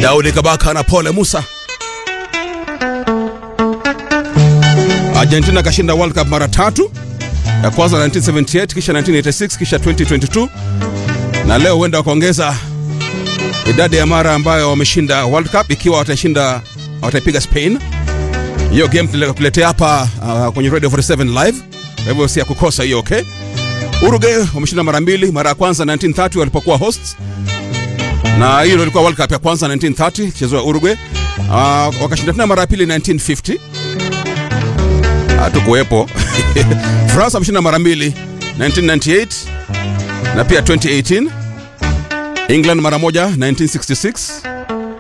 Daudi Kabaka na Pole Musa. Argentina kashinda World Cup mara tatu, ya kwanza 1978 kisha 1986 kisha 2022 na leo huenda wakaongeza idadi ya mara ambayo wameshinda World Cup ikiwa watashinda wataipiga Spain. Hiyo game tunakuletea hapa uh, kwenye Radio 47 live, kwa hivyo si ya kukosa hiyo. Okay, Uruguay wameshinda mara mbili, mara ya kwanza 1930 walipokuwa hosts, na hiyo ndio ilikuwa World Cup ya kwanza 1930 chezo Uruguay. Uh, wakashinda tena mara ya pili 1950 hatukuwepo. France wameshinda mara mbili 1998 na pia 2018. England mara moja 1966